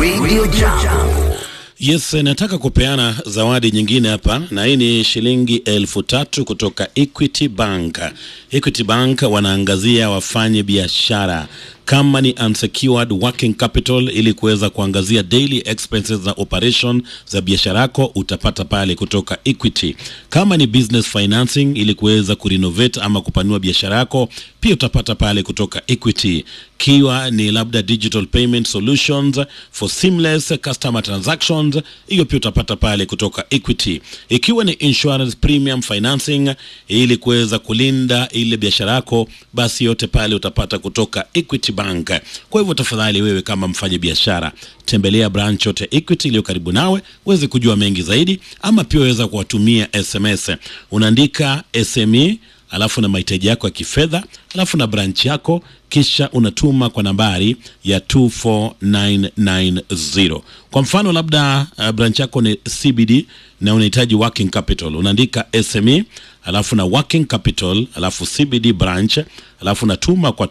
Radio Jambo. Yes, nataka kupeana zawadi nyingine hapa, na hii ni shilingi elfu tatu kutoka Equity Bank. Equity Bank wanaangazia wafanye biashara kama ni unsecured working capital, ili kuweza kuangazia daily expenses za operation za biashara yako, utapata pale kutoka Equity. Kama ni business financing, ili kuweza kurenovate ama kupanua biashara yako, pia utapata pale kutoka Equity. Kiwa ni labda digital payment solutions for seamless customer transactions, hiyo pia utapata pale kutoka Equity. Ikiwa ni insurance premium financing, ili kuweza kulinda ile biashara yako, basi yote pale utapata kutoka Equity Bank. Kwa hivyo tafadhali, wewe kama mfanya biashara, tembelea branch yote Equity iliyo karibu nawe uweze kujua mengi zaidi, ama pia waweza kuwatumia SMS. Unaandika SME alafu na mahitaji yako ya kifedha alafu na branch yako kisha unatuma kwa nambari ya 24990 kwa mfano labda uh, branch yako ni cbd na unahitaji working capital unaandika sme alafu na working capital alafu cbd branch alafu natuma kwa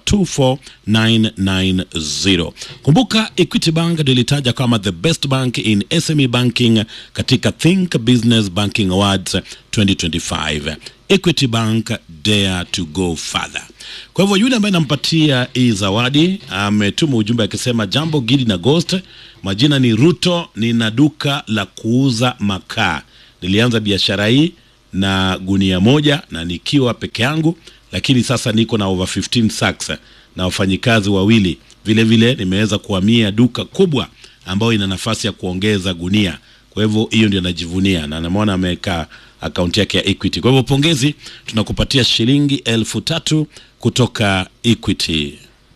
24990 kumbuka equity bank nilitaja kama the best bank in sme banking katika think business banking awards 2025 equity bank dare to go further kwa hivyo yule ambaye nampatia hii zawadi ametuma ujumbe akisema jambo gidi na ghost majina ni ruto nina duka la kuuza makaa nilianza biashara hii na gunia moja na nikiwa peke yangu lakini sasa niko na over 15 sacks na wafanyikazi wawili vile vile nimeweza kuhamia duka kubwa ambayo ina nafasi ya kuongeza gunia kwa hivyo hiyo ndio najivunia na namwona ameweka akaunti yake ya equity kwa hivyo pongezi tunakupatia shilingi elfu tatu kutoka equity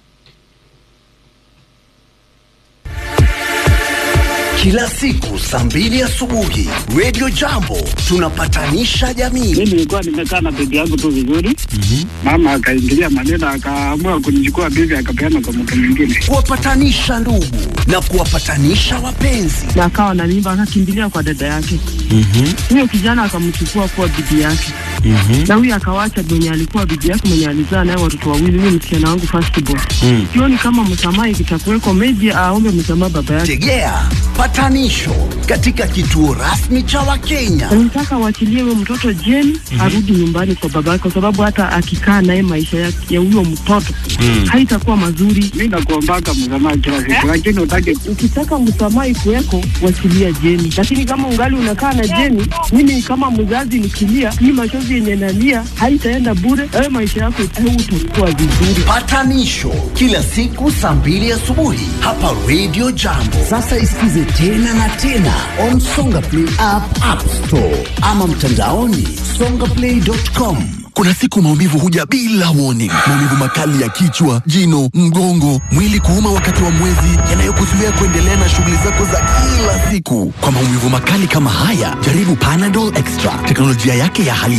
Kila siku saa mbili asubuhi Radio Jambo tunapatanisha jamii. mi nilikuwa nimekaa na bibi yangu tu vizuri mama akaingilia maneno akaamua kunichukua bibi akapeana kwa mtu mwingine Kuwapatanisha ndugu na kuwapatanisha wapenzi. na akawa na mimba akakimbilia kwa dada yake huyo kijana akamchukua kuwa bibi yake na huyo akawacha mwenye alikuwa bibi yake mwenye alizaa naye watoto wawili huyo msichana wangu firstborn sioni kama msamaha ikitakuweko meji aombe msamaha baba yake Tegea patanisho katika kituo rasmi cha Wakenya. nataka waachilie huyo mtoto jeni arudi nyumbani kwa baba yake kwa sababu hata akikaa naye maisha ya ya huyo mtoto haitakuwa mazuri mi nakuombaka msamaha kila siku lakini utake ukitaka msamaha ikuweko wachilia jeni lakini kama ungali unakaa na jeni mimi kama mzazi nikilia hii machozi yenye nalia haitaenda bure wewe maisha yako utakuwa vizuri Patanisho kila siku saa mbili asubuhi hapa Radio Jambo. Sasa isikize tena na tena on Songa Play app, App Store ama mtandaoni songaplay.com. Kuna siku maumivu huja bila warning. Maumivu makali ya kichwa, jino, mgongo, mwili kuuma wakati wa mwezi, yanayokuzuia kuendelea na shughuli zako za kila siku. Kwa maumivu makali kama haya, jaribu Panadol Extra. Teknolojia yake ya hali